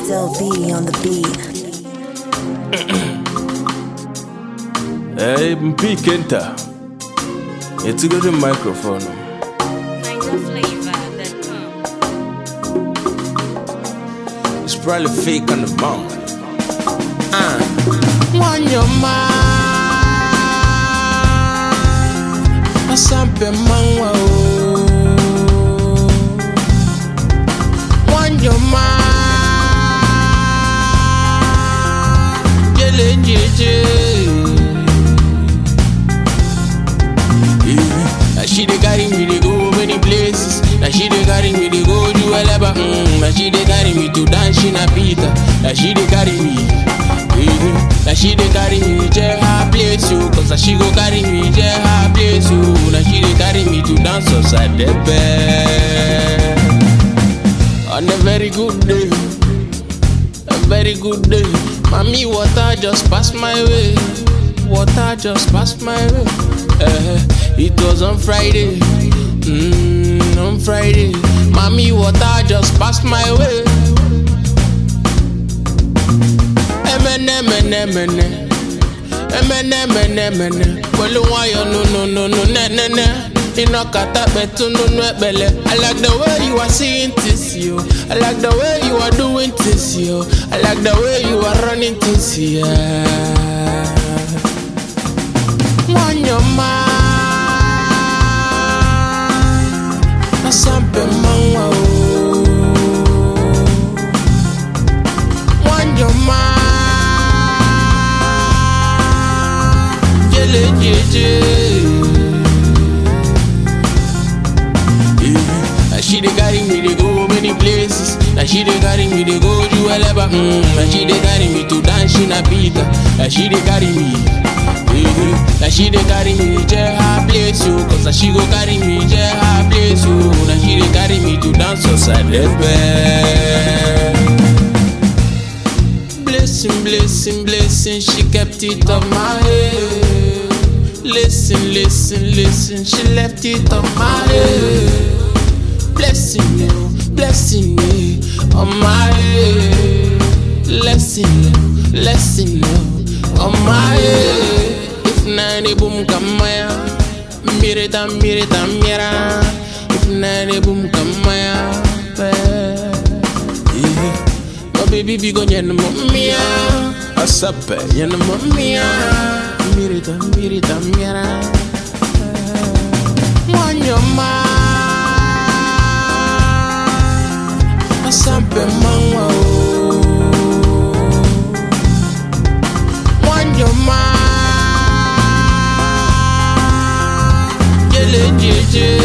Still be on the beat. Hey, P. Kenta. It's a good microphone. It's probably fake on the bomb. Uh. Wanyoma Asampe mangwa o Wanyoma Yele njeje Yeah. Now she dey carry me dey go many places. Now she dey carry me dey go Juweleba. Mm. Now she dey carry me to dance in a pita. Now she dey carry me. Yeah. Now she dey carry me to her place yo. Cause now she go carry me to her place yo. Now she dey carry me to dance outside the bed. On a very good day. A very good day. Mommy, water just passed my way. Water just passed my way. Eh, it was on Friday. Mm, on Friday. Mommy, water just passed my way. Emene, emene, emene. Emene, emene, emene. Pẹ̀lú wáyọ̀ no no no no ne ne ne. Iná kata pẹ̀tù nínú ẹ̀pẹ̀lẹ̀. I like the way you are seeing this yo. I like the way you are doing this yo. I like the way you are running this yeah. Wanyoma Asampe mangwa o Wanyoma Jele jeje Yeah. Now she dey carry me dey go many places. Now she dey carry me dey go Juweleba. Mm. Now she dey carry me to dance in a pita. Now she dey carry me. Yeah. Now she dey carry me to her place yo. Cause now she go carry me to her place yo. Now she dey carry me to dance outside the bed. Blessing, blessing, blessing, she kept it on my head. Listen, listen, listen, she left it on my head. Blessing you, blessing you on my head. Blessing you, blessing you on my head. If nani boom kamaya, mirita, mirita, mira. If nani boom kamaya, yeah. My baby be go nyen mo mia, Asape. nyen mo mia. Mirita, mirita, mira. Wanyoma Asampe mangwa o Wanyoma Yele jeje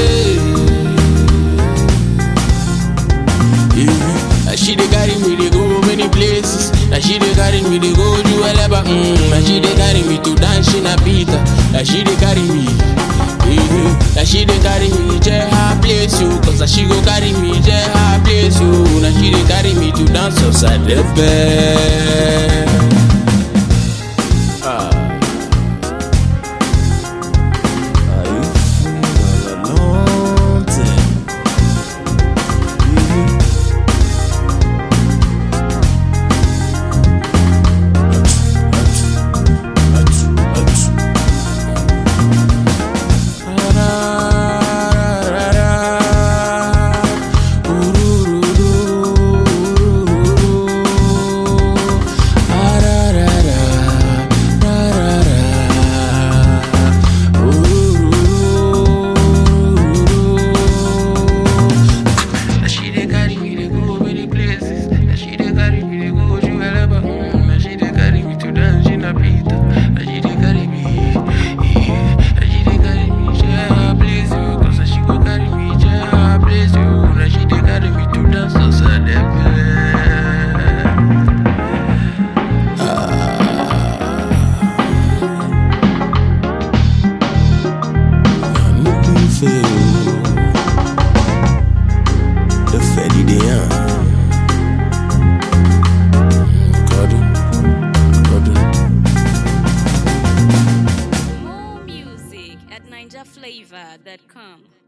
Yeah. Now she dey carry me dey go many places. Now she dey carry me dey go Juweleba. Mm. Now she dey carry me to dance in a pita. Now she dey carry me. Yeah. Now she dey carry me to her place yo. Cause now she go carry me to her place yo. Now she dey carry me to dance outside the bed. Are you feeling all alone? Now she dey carry me dey go many places. Now she dey carry me dey go Juweleba. Mm. Now she dey carry me to dance in a pita. Now she dey carry me, yeah. Now she dey carry me to her place, yo. Cause now she go carry me to her place, yo. Now she dey carry me to dance outside the bed. Looking for the Fetty Dion. Gordon, Gordon. More music at NinjaFlavor.com.